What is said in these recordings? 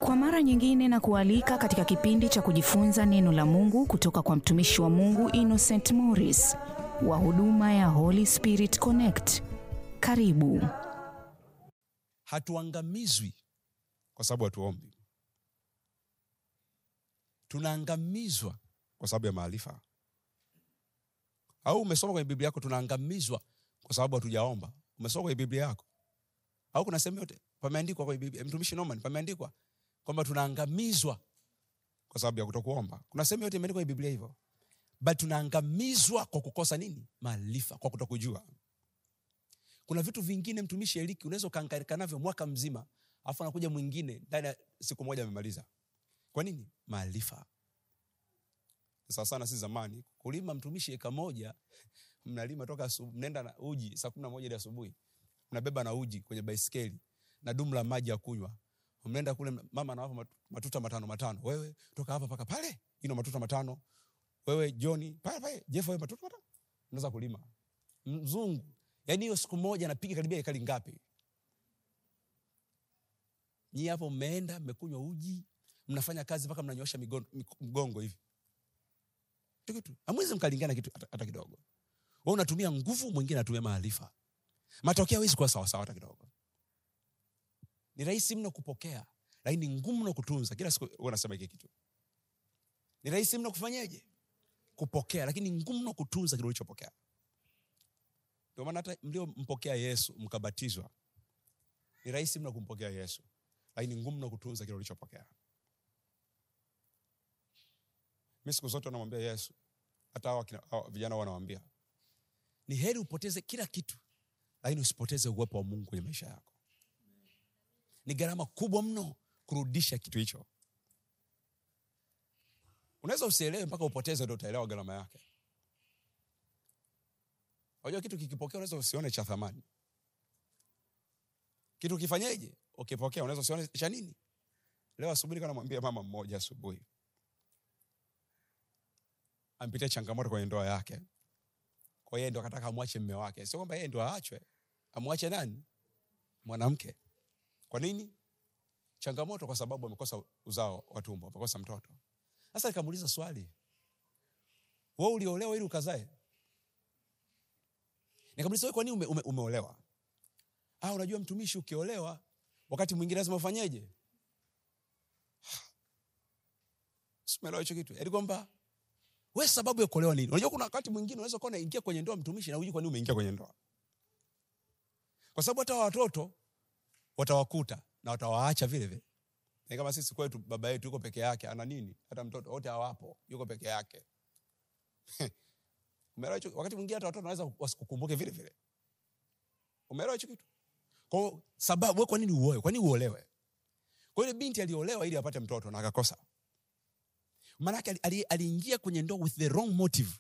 Kwa mara nyingine na kualika katika kipindi cha kujifunza neno la Mungu kutoka kwa mtumishi wa Mungu Innocent Morris wa huduma ya Holy Spirit Connect. Karibu. hatuangamizwi kwa sababu hatuombi tunaangamizwa kwa sababu ya maarifa au umesoma kwenye biblia yako tunaangamizwa kwa sababu hatujaomba umesoma kwenye biblia yako au kuna sehemu yote pameandikwa kwenye biblia mtumishi Norman pameandikwa kwamba tunaangamizwa kwa sababu ya kutokuomba kuna sehemu yote imeandikwa kwenye biblia hivyo but tunaangamizwa kwa kukosa nini maarifa kwa kutokujua kuna vitu vingine mtumishi eliki unaweza ukaangaika navyo mwaka mzima alafu anakuja mwingine ndani ya siku moja amemaliza kwa nini maarifa sawa sana si zamani kulima mtumishi eka moja mnalima toka asubu- mnaenda na uji saa kumi na moja ile asubuhi mnabeba na uji kwenye baiskeli na dumu la maji ya kunywa mnaenda kule mama anawapa mat- matuta matano matano wewe toka hapa mpaka pale ino matuta matano wewe joni pale pale jeff wewe matuta matano unaweza kulima mzungu yaani hiyo siku moja anapiga karibia ekari ngapi nyii hapo mmeenda mmekunywa uji mnafanya kazi mpaka mnanyosha migon- mik- mgongo hivi Tu kitu amwezi mkalingana kitu hata- hata kidogo we unatumia nguvu mwingine anatumia maarifa matokeo hawezi kuwa sawasawa hata kidogo ni rahisi mno kupokea lakini ni ngumu mno kutunza kila siku huwa nasema hiki kitu ni rahisi mno kufanyeje kupokea lakini ni ngumu mno kutunza kile ulichopokea ndio maana hata mliompokea yesu mkabatizwa ni rahisi mno kumpokea yesu lakini ni ngumu mno kutunza kile ulichopokea mi siku zote namwambia yesu hata hawa kina- hawa vijana wanawambia ni heri upoteze kila kitu lakini usipoteze uwepo wa mungu kwenye maisha yako ni gharama kubwa mno kurudisha kitu hicho unaweza usielewe mpaka upoteze ndo utaelewa gharama yake unajua kitu kikipokea unaweza usione cha thamani kitu kifanyeje ukipokea unaweza usione cha nini leo asubuhi nilikuwa namwambia mama mmoja asubuhi ampitia changamoto kwenye ndoa yake kwa hiyo ndo akataka amwache mme wake sio kwamba yeye ndo aachwe amwache nani mwanamke kwa nini changamoto kwa sababu amekosa uzao wa tumbo amekosa mtoto sasa nikamuuliza swali we uliolewa ili ukazae nikamuuliza wewe kwa nini ume, ume, umeolewa ah unajua mtumishi ukiolewa wakati mwingine lazima ufanyeje simeelewa hicho kitu yaani kwamba we sababu ya kuolewa nini unajua kuna wakati mwingine unaweza kuwa unaingia kwenye ndoa mtumishi na hujui kwa nini umeingia kwenye ndoa kwa sababu hata watoto watawakuta na watawaacha vile vile ni kama sisi kwetu baba yetu yuko peke yake ana nini hata mtoto wote hawapo yuko peke yake umeelewa hicho wakati mwingine hata watoto wanaweza wasikukumbuke vile vile umeelewa hicho kitu kwa sababu we kwa nini uoe kwa nini uolewe kwa ile binti aliolewa ili apate mtoto na akakosa maanake ali- ali- aliingia kwenye ndoa with the wrong motive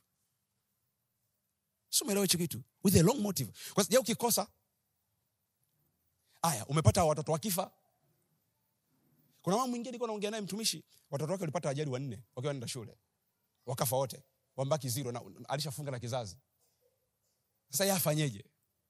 si umeelewa hicho kitu with the wrong motive kwa sababu ukikosa aya umepata watoto wakifa kuna mama mwingine nilikuwa naongea naye mtumishi watoto wake walipata ajali wanne wakiwa wanaenda shule wakafa wote wambaki zero na alishafunga na kizazi sasa ye afanyeje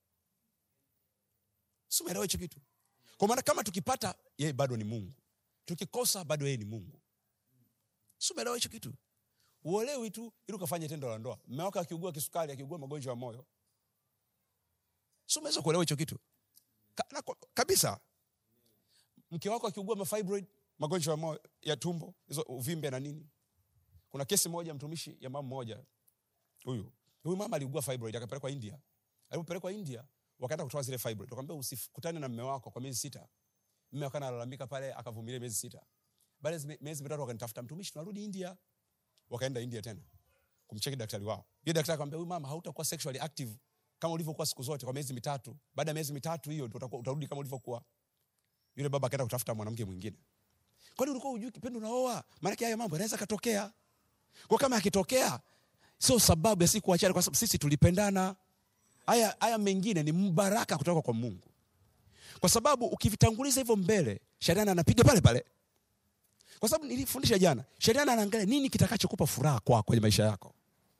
si umeelewa hicho kitu kwa maana kama tukipata yeye bado ni mungu tukikosa bado yeye ni mungu si umeelewa hicho kitu uolewi tu ili ukafanye tendo la ndoa mme wako akiugua kisukari akiugua magonjwa ya moyo si umeweza kuelewa hicho kitu Ka, na, kabisa mke wako akiugua mafibroid magonjwa ya, moyo, ya tumbo hizo uvimbe na nini kuna kesi moja mtumishi ya mama mmoja huyu huyu mama aliugua fibroid akapelekwa india alipopelekwa india wakaenda kutoa zile fibroid wakamwambia usikutane na mme wako kwa miezi sita mme akawa analalamika pale akavumilia miezi sita baada ya miezi mitatu wakanitafuta mtumishi tunarudi india wakaenda india tena kumcheki daktari wao yule daktari akamwambia huyu mama hautakuwa sexually active kama ulivyokuwa siku zote kwa miezi mitatu baada ya miezi mitatu hiyo ndio utakuwa utarudi kama ulivyokuwa yule baba akaenda kutafuta mwanamke mwingine kwani ulikuwa hujui kipindi unaoa maanake haya mambo yanaweza katokea kwa kama yakitokea sio sababu ya sisi kuachana kwa sababu sisi tulipendana haya haya mengine ni mbaraka kutoka kwa mungu kwa sababu ukivitanguliza hivyo mbele shetani anapiga pale pale kwa sababu nilifundisha jana shetani anaangalia nini kitakachokupa furaha kwako kwenye maisha yako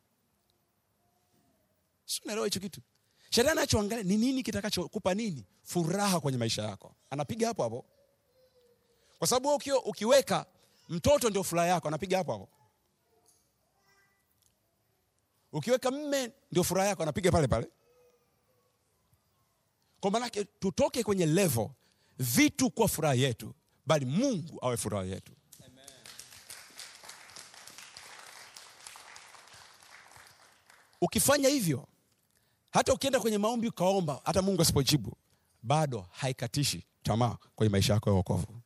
si unaelewa hicho kitu shetani anachoangalia ni nini kitakachokupa nini furaha kwenye maisha yako anapiga hapo hapo kwa sababu wewe uki, ukiweka mtoto ndio furaha yako anapiga hapo hapo ukiweka mme ndio furaha yako anapiga pale pale kwa maanake tutoke kwenye level vitu kuwa furaha yetu bali mungu awe furaha yetu ukifanya hivyo hata ukienda kwenye maombi ukaomba hata mungu asipojibu bado haikatishi tamaa kwenye maisha yako ya wokovu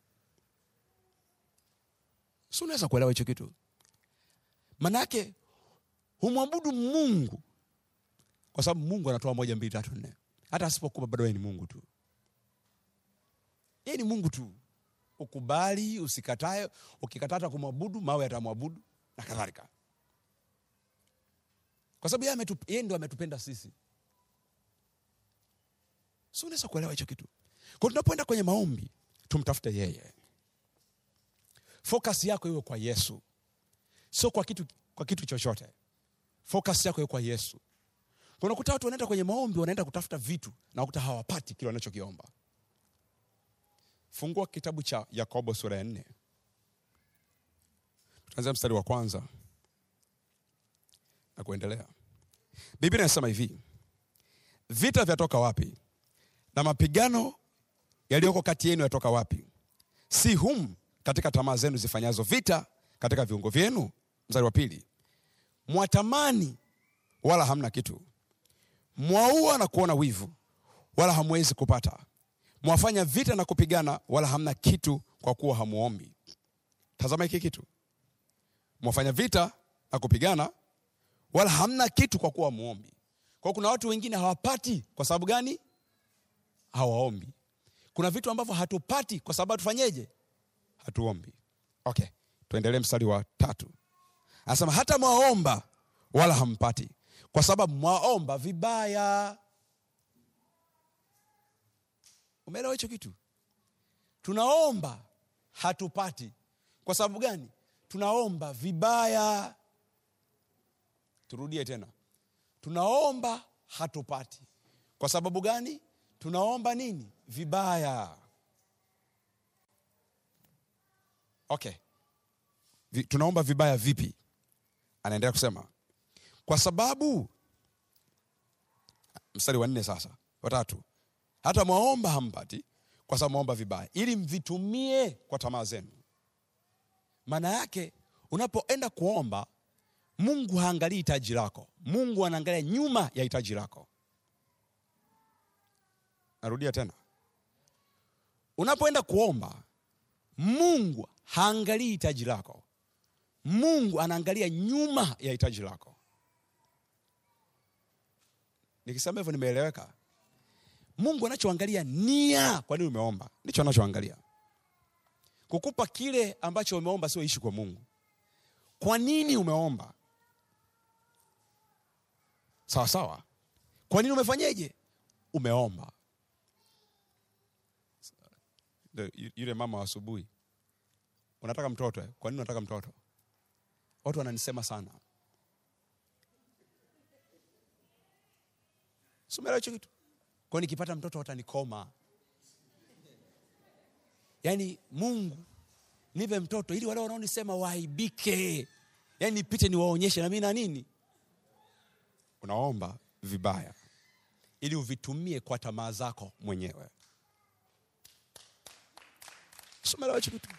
si unaweza kuelewa hicho kitu manake humwabudu mungu kwa sababu mungu anatoa moja mbili tatu nne hata asipokupa bado yeye ni mungu tu yeye ni mungu tu ukubali usikatae ukikataa hata kumwabudu mawe yatamwabudu na kadhalika kwa sababu yeye ametup- yeye ndo ametupenda sisi si unaweza kuelewa hicho kitu kwa tunapoenda kwenye maombi tumtafute yeye focus yako iwe kwa yesu sio kwa kitu, kwa kitu chochote focus yako iwe kwa yesu Kwa unakuta watu wanaenda kwenye maombi wanaenda kutafuta vitu na wakuta hawapati kile wanachokiomba fungua kitabu cha yakobo sura ya nne tutaanzia mstari wa kwanza na kuendelea biblia inasema hivi vita vyatoka wapi na mapigano yaliyoko kati yenu yatoka wapi si hum katika tamaa zenu zifanyazo vita katika viungo vyenu mstari wa pili mwatamani wala hamna kitu mwaua na kuona wivu wala hamwezi kupata mwafanya vita na kupigana wala hamna kitu kwa kuwa hamuombi tazama hiki kitu mwafanya vita na kupigana wala hamna kitu kwa kuwa hamuombi kwa hiyo kuna watu wengine hawapati kwa sababu gani hawaombi kuna vitu ambavyo hatupati kwa sababu tufanyeje hatuombi okay tuendelee mstari wa tatu anasema hata mwaomba wala hampati kwa sababu mwaomba vibaya umeelewa hicho kitu tunaomba hatupati kwa sababu gani tunaomba vibaya turudie tena tunaomba hatupati kwa sababu gani tunaomba nini vibaya okay Vi, tunaomba vibaya vipi anaendelea kusema kwa sababu mstari wa nne sasa watatu hata mwaomba hampati kwa sababu mwaomba vibaya ili mvitumie kwa tamaa zenu maana yake unapoenda kuomba mungu haangalii hitaji lako mungu anaangalia nyuma ya hitaji lako narudia tena unapoenda kuomba mungu haangalii hitaji lako mungu anaangalia nyuma ya hitaji lako nikisema hivyo nimeeleweka mungu anachoangalia nia kwa nini umeomba ndicho anachoangalia kukupa kile ambacho umeomba sio ishi kwa mungu kwa nini umeomba sawa sawa kwa nini umefanyeje umeomba Ndio, yu- yule mama wa asubuhi unataka mtoto eh? kwa nini unataka mtoto watu wananisema sana sumeelewa hicho kitu kwao nikipata mtoto watanikoma yaani mungu nipe mtoto ili wale wanaonisema waaibike yaani nipite niwaonyeshe na mi na nini unaomba vibaya ili uvitumie kwa tamaa zako mwenyewe somelewa hicho kitu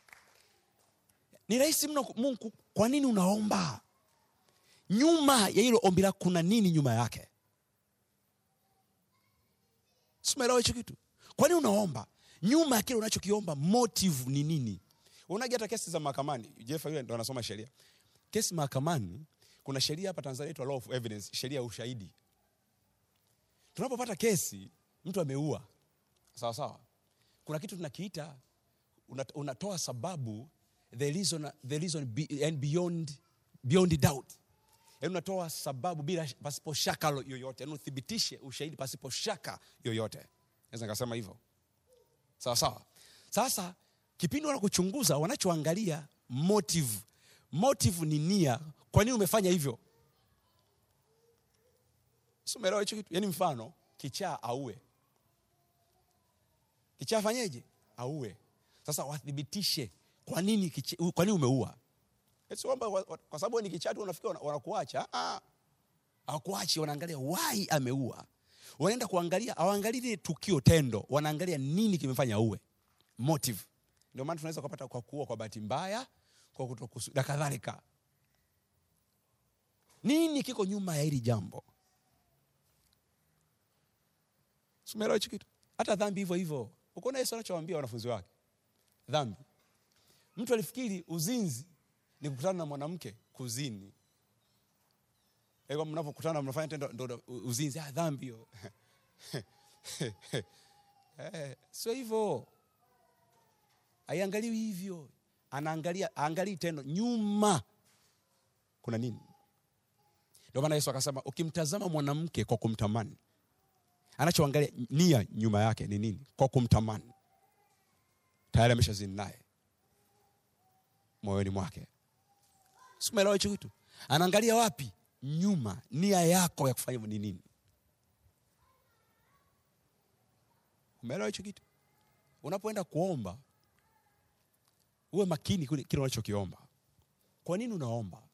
ni rahisi mno mungu kwa nini unaomba nyuma ya hilo ombi lako kuna nini nyuma yake simeelewa hicho kitu kwa nini unaomba nyuma ya kile unachokiomba motive ni nini unaja hata kesi za mahakamani jeff yule ndo anasoma sheria kesi mahakamani kuna sheria hapa tanzania inaitwa law of evidence sheria ya ushahidi tunapopata kesi mtu ameua sawa sawa kuna kitu tunakiita una- unatoa sababu the reason, the reason be, and beyond, beyond doubt yaani unatoa sababu bila pasipo shaka lo- yoyote yaani uthibitishe ushahidi pasipo shaka yoyote naweza nikasema hivyo sawa sawa sasa kipindi wanakuchunguza wanachoangalia motive motive ni nia kwa nini umefanya hivyo Si umeelewa hicho kitu yaani mfano kichaa aue kichaa afanyeje aue sasa wathibitishe kwa nini kiche- kwa nini umeua Eti kwamba wa- wa- kwa sababu wewe ni kichatu unafikiri wana- wanakuacha Ah, ah. hawakuachi wanaangalia why ameua wanaenda kuangalia hawaangalii lile tukio tendo wanaangalia nini kimefanya uwe motive ndio maana tunaweza kupata kwa kuua kwa bahati mbaya kwa kutokusudia na kadhalika nini kiko nyuma ya hili jambo sumeelewa hichi kitu hata dhambi hivyo hivyo ukoona yesu anachowaambia wanafunzi wake dhambi mtu alifikiri uzinzi ni kukutana na mwanamke kuzini Ego mnapokutana mnafanya tendo ndo ndo uzinzi ah, dhambi hiyo eh, sio hivyo aiangaliwi hivyo anaangalia aangalii tendo nyuma kuna nini ndio maana yesu akasema ukimtazama mwanamke kwa kumtamani anachoangalia nia nyuma yake ni nini kwa kumtamani tayari ameshazini naye moyoni mwake simeelewa hicho kitu anaangalia wapi nyuma nia yako ya kufanya hivyo ni nini umeelewa hicho kitu unapoenda kuomba uwe makini kule kile unachokiomba kwa nini unaomba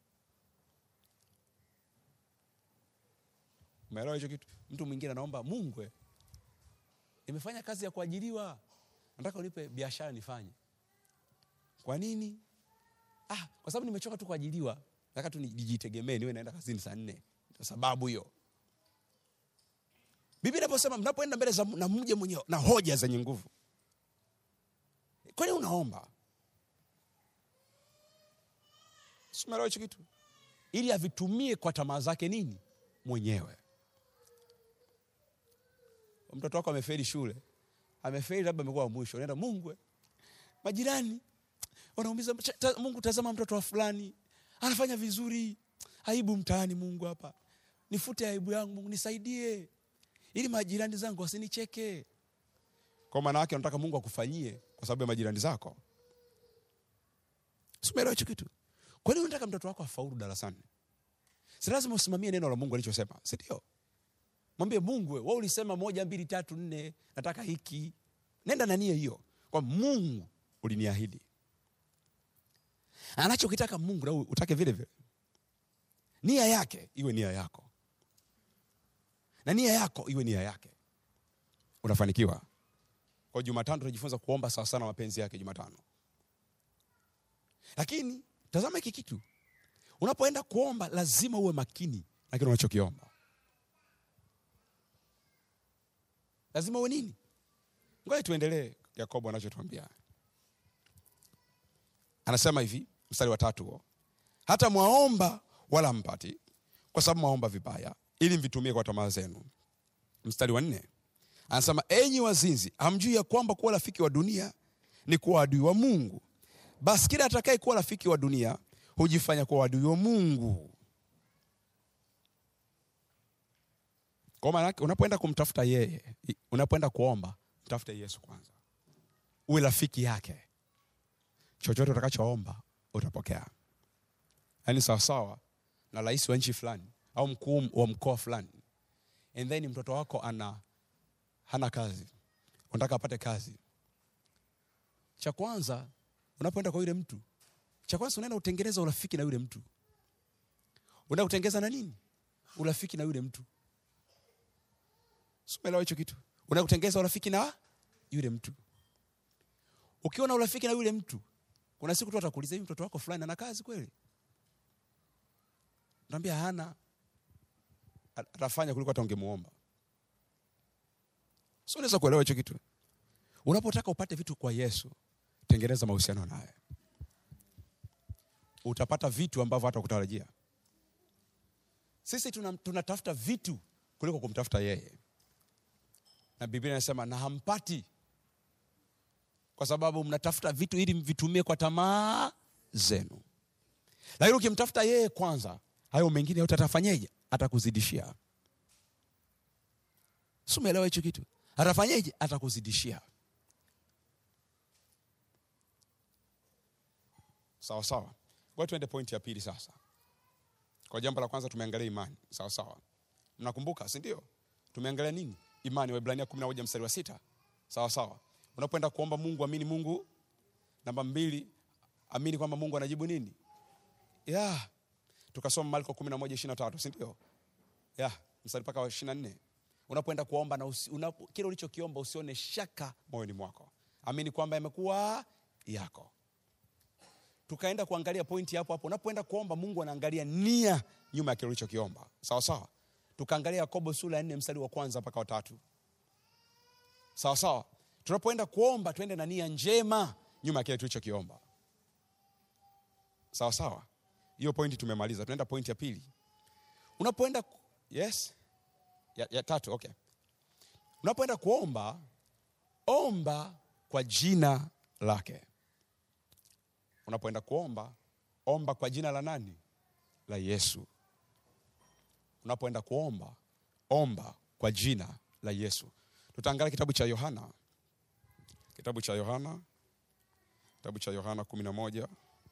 umeelewa hicho kitu mtu mwingine anaomba mungu eh, nimefanya kazi ya kuajiriwa nataka unipe biashara nifanye kwa nini ah, kwa sababu nimechoka tu kuajiliwa nataka tu nijitegemee niwe naenda kazini saa nne Ndio sababu hiyo biblia inaposema mnapoenda mbele za na mje mwenye na hoja zenye nguvu kwani unaomba simeelewa hicho kitu ili avitumie kwa tamaa zake nini mwenyewe mtoto wako amefeli shule amefeli labda amekuwa wa mwisho unaenda mungu eh, majirani wanaumiza ta, mungu tazama mtoto wa fulani anafanya vizuri aibu mtaani mungu hapa nifute aibu yangu mungu nisaidie ili majirani zangu wasinicheke kwa maana yake unataka mungu akufanyie kwa sababu ya majirani zako simeelewa hicho kitu kwa nini unataka mtoto wako afaulu darasani si lazima usimamie neno la mungu alichosema si ndio mwambie mungu we ulisema moja mbili tatu nne nataka hiki nenda na nia hiyo kwa mungu uliniahidi anachokitaka mungu na utake vile vile nia yake iwe nia yako na nia yako iwe nia yake unafanikiwa kwa jumatano tunajifunza kuomba sawa sana mapenzi yake jumatano lakini tazama hiki kitu unapoenda kuomba lazima uwe makini na kile unachokiomba lazima uwe nini ngoja tuendelee yakobo anachotuambia anasema hivi mstari wa tatu huo hata mwaomba wala mpati kwa sababu mwaomba vibaya ili mvitumie kwa tamaa zenu mstari wa nne anasema enyi wazinzi hamjui ya kwamba kuwa rafiki wa dunia ni kuwa adui wa mungu basi kila atakaye kuwa rafiki wa dunia hujifanya kuwa adui wa mungu kwa maana yake unapoenda kumtafuta yeye unapoenda kuomba mtafute yesu kwanza uwe rafiki yake chochote utakachoomba utapokea yaani sawasawa na rais wa nchi fulani au mkuu wa mkoa fulani and then mtoto wako ana hana kazi unataka apate kazi cha kwanza unapoenda kwa yule mtu cha kwanza unaenda utengeneza urafiki na yule mtu unaenda kutengeneza na nini urafiki na yule mtu simeelewa hicho kitu unaenda kutengeneza urafiki na yule mtu ukiwa na urafiki na yule mtu kuna siku tu atakuuliza hivi mtoto wako fulani ana kazi kweli naambia hana atafanya kuliko hata ungemuomba so unaweza kuelewa hicho kitu unapotaka upate vitu kwa yesu tengeneza mahusiano naye utapata vitu ambavyo hata kutarajia sisi tunatafuta tuna vitu kuliko kumtafuta yeye na biblia inasema na hampati kwa sababu mnatafuta vitu ili mvitumie kwa tamaa zenu lakini ukimtafuta yeye kwanza hayo mengine yote atafanyeje atakuzidishia si umeelewa hicho kitu atafanyeje atakuzidishia sawa sawa kwa tuende pointi ya pili sasa kwa jambo la kwanza tumeangalia imani sawa sawa mnakumbuka si ndio tumeangalia nini imani waibrania kumi na moja mstari wa sita sawa sawa unapoenda kuomba mungu amini mungu namba mbili amini kwamba mungu anajibu nini ya tukasoma marko kumi na moja ishiri na tatu sindio ya mstari mpaka wa ishiri na nne unapoenda kuomba na usi, unapo, kile ulichokiomba usione shaka moyoni mwako amini kwamba yamekuwa yako tukaenda kuangalia pointi hapo hapo unapoenda kuomba mungu anaangalia nia nyuma ya kile ulichokiomba sawa sawa tukaangalia yakobo sura ya nne mstari wa kwanza mpaka watatu sawa sawa tunapoenda kuomba tuende na nia njema nyuma ya kile tulichokiomba sawa sawa hiyo pointi tumemaliza tunaenda pointi ya pili unapoenda ku- yes ya, ya tatu okay unapoenda kuomba omba kwa jina lake unapoenda kuomba omba kwa jina la nani la yesu unapoenda kuomba omba kwa jina la yesu tutaangalia kitabu cha yohana kitabu cha yohana kitabu cha yohana kumi na moja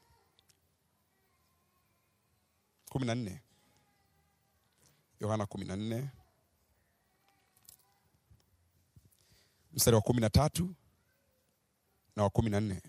kumi na nne yohana kumi na nne mstari wa kumi na tatu na wa kumi na nne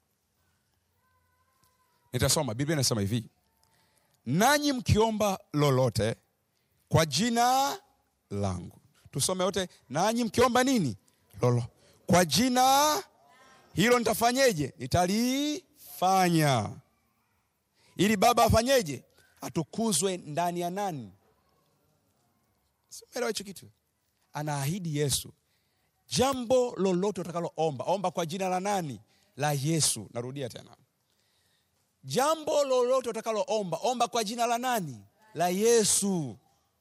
nitasoma biblia inasema hivi nanyi mkiomba lolote kwa jina langu tusome wote nanyi mkiomba nini lolo kwa jina hilo nitafanyeje nitalifanya ili baba afanyeje atukuzwe ndani ya nani simeelewa hicho kitu anaahidi yesu jambo lolote utakaloomba omba kwa jina la nani la yesu narudia tena jambo lolote utakaloomba omba kwa jina la nani la yesu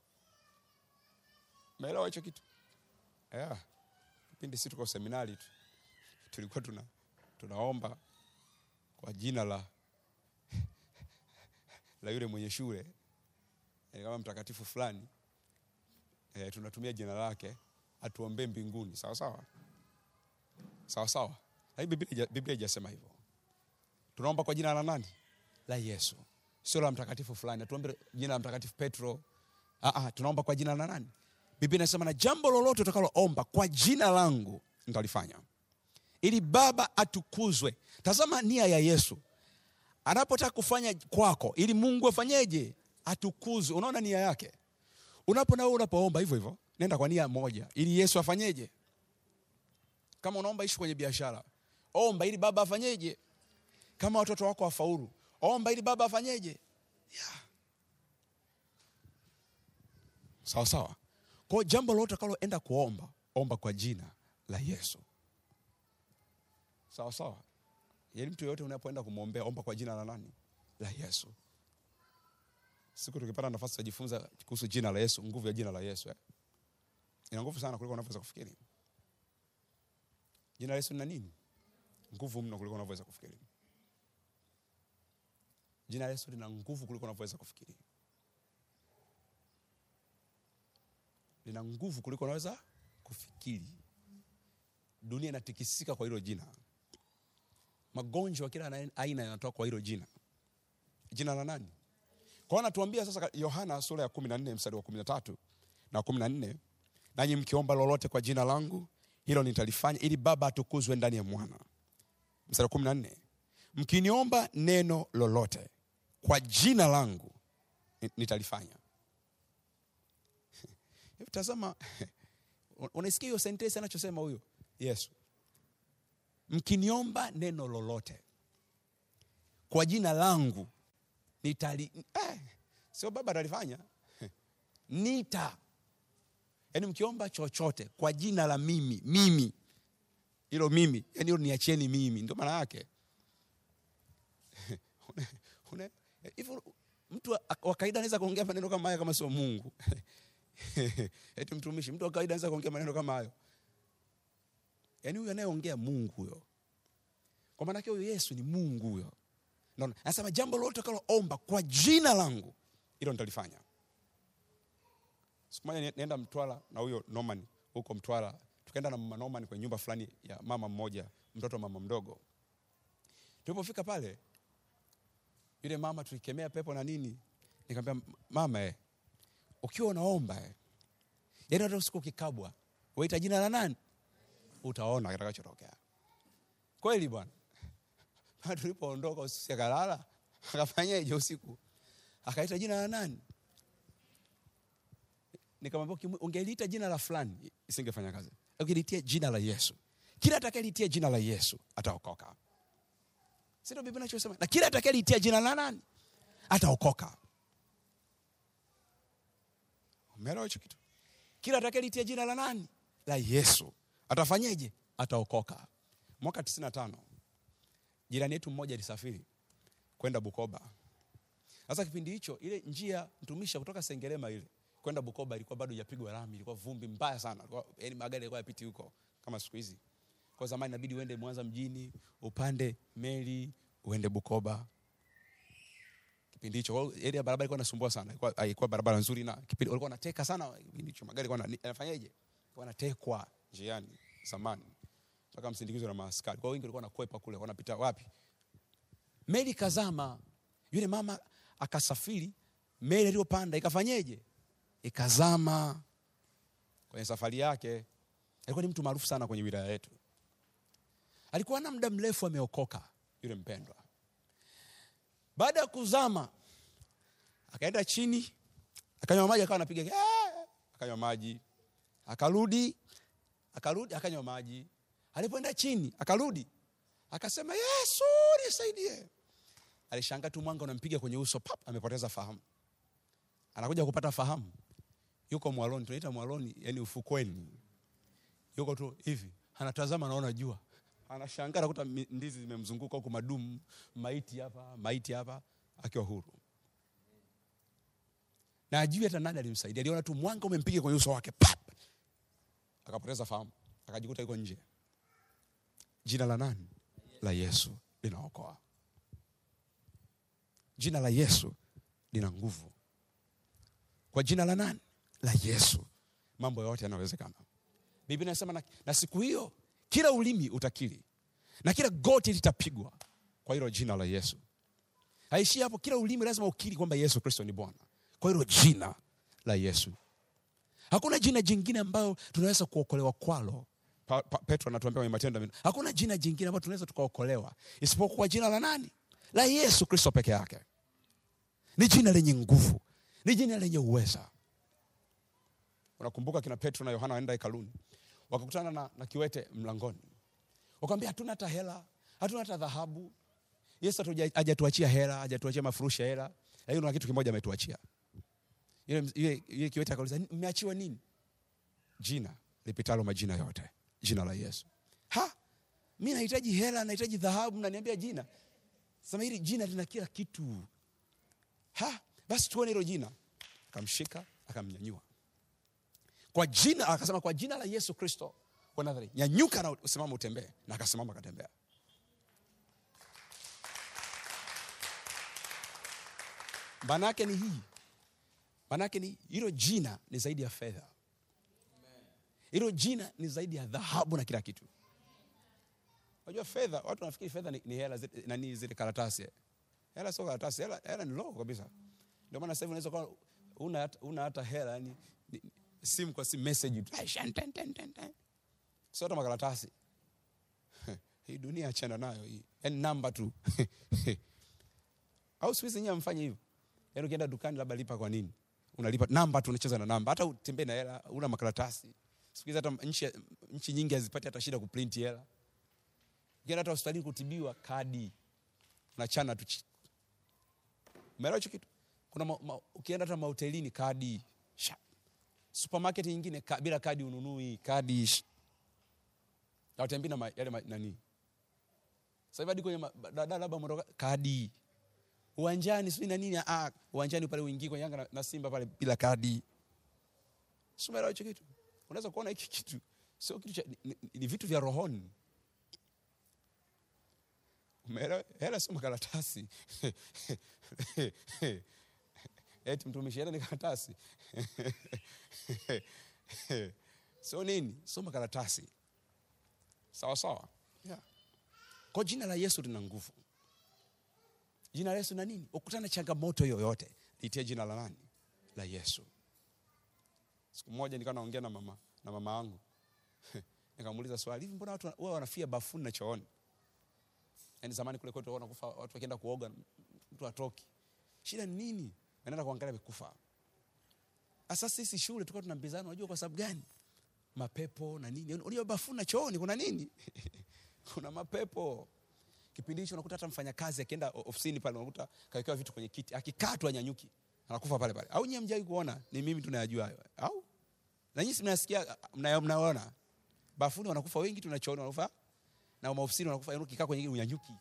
meelewa hicho kitu yeah. kipindi si tuko seminari tu tulikuwa tuna tunaomba kwa jina la la yule mwenye shule eh, kama mtakatifu fulani eh, tunatumia jina lake atuombee mbinguni sawa sawa sawa sawa lakini biblia haija- biblia ijasema hivyo tunaomba kwa jina la nani la yesu sio la mtakatifu fulani atuombe jina la mtakatifu petro Aa, tunaomba kwa jina la nani biblia inasema na jambo lolote utakaloomba kwa jina langu nitalifanya ili baba atukuzwe tazama nia ya yesu anapotaka kufanya kwako ili mungu afanyeje atukuzwe unaona nia yake unapo nawe unapoomba hivyo hivyo nenda kwa nia moja ili yesu afanyeje kama unaomba ishi kwenye biashara omba ili baba afanyeje kama watoto wako wafaulu omba ili baba afanyeje yeah. sawa sawa kwao jambo lolote utakaloenda kuomba omba kwa jina la yesu sawa sawa yaani mtu yoyote unapoenda kumwombea omba kwa jina la nani la yesu siku tukipata nafasi tutajifunza kuhusu jina la yesu nguvu ya jina la yesu eh? ina nguvu sana kuliko unavyoweza kufikiri jina la yesu lina nini nguvu mno kuliko unavyoweza kufikiri jina la yesu lina nguvu kuliko unavyoweza kufikiri lina nguvu kuliko unaweza kufikiri dunia inatikisika kwa hilo jina magonjwa ya kila ana- aina yanatoka kwa hilo jina jina la nani kwa hiyo anatuambia sasa ka- yohana sura ya kumi na nne mstari wa kumi na tatu na kumi na nne nanyi mkiomba lolote kwa jina langu hilo nitalifanya ili baba atukuzwe ndani ya mwana mstari wa kumi na nne mkiniomba neno lolote kwa jina langu ni- nitalifanya Hebu tazama unaisikia hiyo sentensi anachosema huyo yesu mkiniomba neno lolote kwa jina langu nitali eh, sio baba atalifanya nita yaani mkiomba chochote kwa jina la mimi mimi hilo mimi yani hilo niachieni mimi ndio maana yake Una- una- hivyo mtu wa- wa kawaida anaweza kuongea maneno kama haya kama sio mungu eti mtumishi mtu wa kawaida anaweza kuongea maneno kama hayo yaani huyo anayeongea mungu huyo kwa maanake huyo yesu ni mungu huyo Naona, anasema jambo lolote utakaloomba kwa jina langu hilo nitalifanya siku moja ni- nienda mtwara na huyo norman huko mtwara tukaenda na mama norman kwenye nyumba fulani ya mama mmoja mtoto wa mama mdogo tulipofika pale yule mama tulikemea pepo na nini nikamwambia mama eh, ukiwa unaomba eh, yaani hata usiku ukikabwa waita jina la nani utaona kitakachotokea kweli bwana tulipoondoka usiku akalala akafanyaje usiku akaita jina la nani nikamwambia "Ukimu- ungeliita jina la fulani isingefanya kazi ukilitia jina la yesu kila atakayelitia jina la yesu ataokoka sindo biblia nachosema na kila atakayelitia jina la nani ataokoka umeelewa hicho kitu kila atakayelitia jina la nani la yesu atafanyeje ataokoka mwaka 95 jirani yetu mmoja alisafiri kwenda bukoba sasa kipindi hicho ile njia mtumisha kutoka sengerema ile kwenda bukoba ilikuwa bado ijapigwa rami ilikuwa vumbi mbaya sana Ilikuwa- yaani magari yalikuwa yapiti huko kama siku hizi kwa zamani inabidi uende mwanza mjini upande meli uende bukoba kipindi hicho Kwa hiyo area ya barabara ilikuwa inasumbua sana ilikuwa haikuwa barabara nzuri na kipindi walikuwa wanateka sana kipindi hicho magari yalikuwa yana- yanafanyaje Yalikuwa yanatekwa njiani zamani mpaka msindikizo na maaskari kwa hiyo wengi walikuwa wanakwepa kule wanapita wapi meli kazama yule mama akasafiri meli aliyopanda ikafanyeje ikazama kwenye safari yake alikuwa ni mtu maarufu sana kwenye wilaya yetu alikuwa na muda mrefu ameokoka yule mpendwa baada ya kuzama akaenda chini akanywa maji akawa anapiga "Ah!" akanywa maji akarudi akarudi akanywa maji alipoenda chini akarudi akasema yesu nisaidie alishangaa tu mwanga unampiga kwenye uso pap amepoteza fahamu anakuja kupata fahamu yuko mwaloni tunaita mwaloni yani ufukweni yuko tu hivi anatazama anaona jua anashangaa nakuta mi- ndizi zimemzunguka huku madumu maiti hapa maiti hapa akiwa huru na ajui hata nani alimsaidia aliona tu mwanga umempiga kwenye uso wake pap akapoteza fahamu akajikuta yuko nje jina la nani la yesu linaokoa jina la yesu lina nguvu kwa jina la nani la yesu mambo yote yanawezekana biblia inasema na, na siku hiyo kila ulimi utakiri na kila goti litapigwa kwa hilo jina la yesu haishii hapo kila ulimi lazima ukiri kwamba yesu kristo ni bwana kwa hilo jina la yesu hakuna jina jingine ambayo tunaweza kuokolewa kwalo pa, pa, petro anatuambia kwenye matendo ya Mitume, hakuna jina jingine ambayo tunaweza tukaokolewa isipokuwa jina la nani la yesu kristo peke yake ni jina lenye nguvu ni jina lenye uweza unakumbuka kina petro na yohana waenda hekaluni wakakutana na, na kiwete mlangoni wakamwambia hatuna hata hela hatuna hata dhahabu yesu hatuja- hajatuachia hela hajatuachia mafurushi ya hela lakini kuna kitu kimoja ametuachia yule, yule, yule kiwete akauliza mmeachiwa nini jina lipitalo majina yote jina la yesu ha mi nahitaji hela nahitaji dhahabu mnaniambia jina sema hili jina lina kila kitu ha basi tuone hilo jina akamshika akamnyanyua kwa jina akasema kwa jina la yesu kristo wa nazareti nyanyuka na usimama utembee na akasimama akatembea maana yake ni hii maana yake ni hilo jina ni zaidi ya fedha hilo jina ni zaidi ya dhahabu na kila kitu unajua fedha watu wanafikiri fedha ni, ni hela zile- nani zile karatasi hela sio karatasi hela, hela ni logo kabisa ndio maana sasa hivi unaweza kuwa una, hata- una hata hela yani ni- simu kwa simu message tu Aisha, ten, ten, ten, ten. sio hata makaratasi hii dunia achana nayo hii yani namba tu au siku hizi nyinyi mfanye hivyo yaani ukienda dukani labda lipa kwa nini unalipa namba tu unacheza na namba hata utembee na hela una makaratasi siku hizi hata nchi, nchi nyingi hazipati hata shida kuprinti hela ukienda hata hospitalini kutibiwa kadi unachana tu chi- umeelewa hicho kitu kuna ma, ma, ukienda hata mahotelini kadi sha. supermarket nyingine ka, bila kadi ununui kadi sh- hautembii na ma- yale ma- nani sasa hivi hadi kwenye ma- daladala labda mwondoka kadi uwanjani sijui na nini ah, uwanjani pale uingii kwenye Yanga na, na Simba pale bila kadi. Si umeelewa hicho kitu? Unaweza kuona hiki kitu sio kitu cha ni, ni, ni vitu vya rohoni. Umeelewa? Hela sio makaratasi. Eti mtumishi hela ni karatasi. Sio nini? Sio makaratasi. Sawa sawa. Yeah. Kwa jina la Yesu lina nguvu. Jina la Yesu na nini? Ukutana na changamoto yoyote, litie jina la nani? La Yesu. Siku moja nikawa naongea na mama na mama yangu. Nikamuuliza swali, hivi mbona watu huwa wanafia bafuni na chooni? yaani zamani kule kwetu wanakufa watu wakienda kuoga mtu atoki shida ni nini anaenda kuangalia amekufa sasa sisi shule tulikuwa tunambizana unajua kwa sababu gani mapepo na nini unajua bafuna chooni kuna nini kuna mapepo kipindi hicho unakuta hata mfanyakazi akienda o- ofisini pale unakuta kawekewa vitu kwenye kiti akikaa tu anyanyuki anakufa pale pale au nyie mjai kuona ni mimi tunayajua hayo au na nyinyi si mnasikia mna- mnaona bafuni wanakufa wengi tunachooni wanakufa na maofisini wanakufa yaani ukikaa kwenye unyanyuki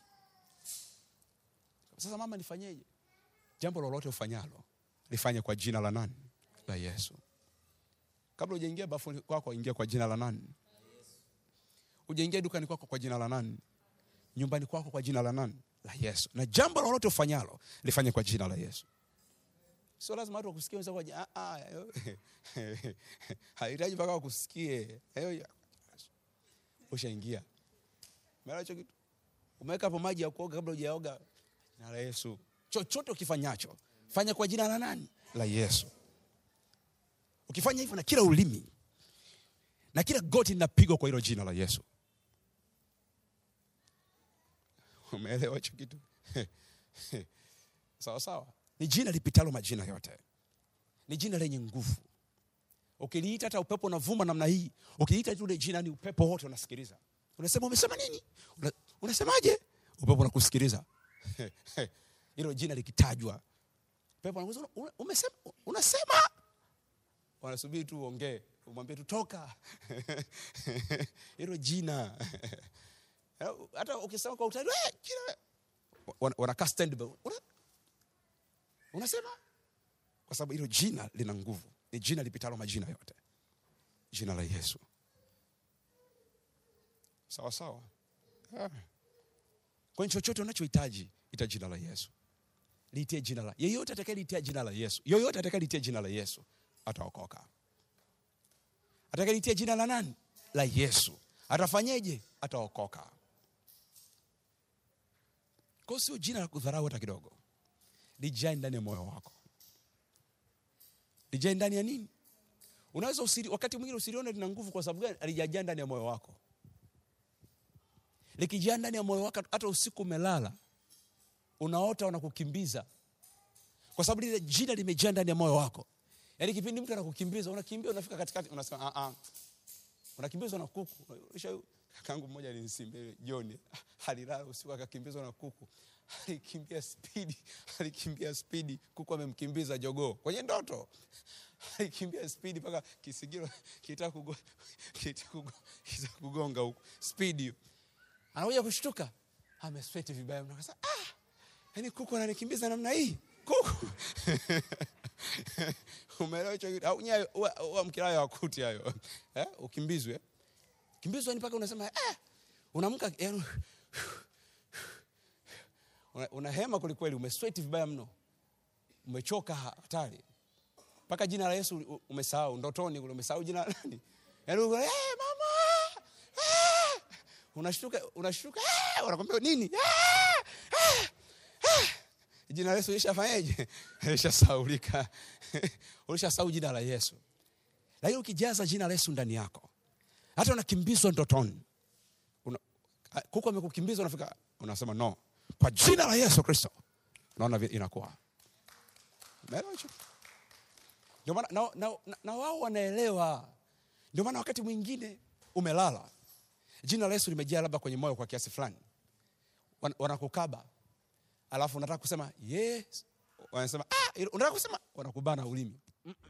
sasa mama nifanyeje jambo lolote ufanyalo lifanye kwa jina la nani la yesu kabla ujaingia bafuni kwako ingia kwa jina la nani ujaingia dukani kwako kwa jina la nani nyumbani kwako kwa jina la nani la yesu na jambo lolote ufanyalo lifanye kwa jina la yesu sio lazima watu wakusikie wenzako waje, "Ah, ah, yo." hahitaji mpaka wakusikie Yo, ushaingia umeelewa hicho kitu umeweka hapo maji ya kuoga kabla hujaoga jina la yesu chochote ukifanyacho fanya kwa jina la nani la yesu ukifanya hivyo na kila ulimi na kila goti linapigwa kwa hilo jina la yesu umeelewa hicho kitu sawa sawa ni jina lipitalo majina yote ni jina lenye nguvu ukiliita hata upepo unavuma namna hii ukiliita tu ile jina ni upepo wote unasikiliza unasema umesema nini Una, unasemaje upepo unakusikiliza hilo jina likitajwa upepo anakuuliza "Una- umesema unasema wanasubiri tu uongee umwambie tu toka hilo jina hata ukisema kwa utani "Eh, jina wana- wanakaa standby Una- unasema kwa sababu hilo jina lina nguvu ni jina lipitalo majina yote jina la yesu sawa sawa Ah. kwenye chochote unachohitaji ita jina la yesu liitie jina la yeyote atakayeliitia jina la yesu yoyote atakayeliitia jina la yesu ataokoka atakayeliitia jina la nani la yesu atafanyeje ataokoka kwao sio jina la kudharau hata kidogo lijae ndani ya moyo wako lijae ndani ya nini unaweza usiri, wakati mwingine usilione lina nguvu kwa sababu gani alijajaa ndani ya moyo wako likijaa ndani ya moyo wako hata usiku umelala unaota wanakukimbiza kwa sababu lile jina limejaa ndani ya moyo wako yaani kipindi mtu anakukimbiza unakimbia unafika katikati unasema ah, ah. unakimbizwa na kuku Ulisha- kakangu mmoja alinisimbia jioni alilala usiku akakimbizwa na kuku alikimbia spidi alikimbia spidi kuku amemkimbiza jogoo kwenye ndoto alikimbia spidi mpaka kisigiro kitaka kugo- kitaka kugo- kitaka kugonga huku spidi hiyo anakuja kushtuka amesweti vibaya mno akasema ah yani kuku ananikimbiza namna hii kuku umeelewa hicho kitu au nyayo huwa- huwa mkilayo wakuti hayo eh ukimbizwe kimbizwa ni mpaka unasema eh unaamka yani una, unahema kwelikweli umesweti vibaya mno umechoka ha- hatari mpaka jina la yesu u- umesahau ndotoni kule umesahau jina la nani yaani uko, eh mama eh! unashtuka unashtuka eh! wanakwambia nini eh! eh! eh! jina la yesu lishafanyeje lishasaulika ulishasahau jina la yesu lakini ukijaza jina la yesu ndani yako hata unakimbizwa ndotoni una, a- kuku amekukimbiza unafika unasema no kwa jina la yesu kristo unaona vile inakuwa umeelewa hicho ndio maana na, na, na, na wao wanaelewa ndio maana wakati mwingine umelala jina la yesu limejaa labda kwenye moyo kwa kiasi fulani Wan- wanakukaba alafu unataka kusema yes wanasema ah, ilo- unataka kusema wanakubana ulimi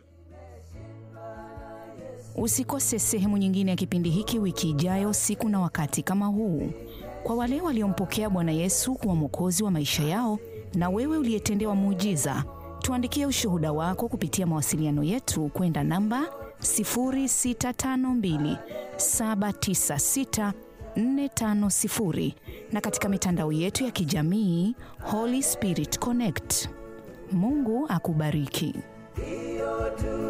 Usikose sehemu nyingine ya kipindi hiki wiki ijayo, siku na wakati kama huu. Kwa wale waliompokea Bwana Yesu kuwa mwokozi wa maisha yao, na wewe uliyetendewa muujiza, tuandikie ushuhuda wako kupitia mawasiliano yetu kwenda namba 0652 796 450 na katika mitandao yetu ya kijamii Holy Spirit Connect. Mungu akubariki. Hiyo tu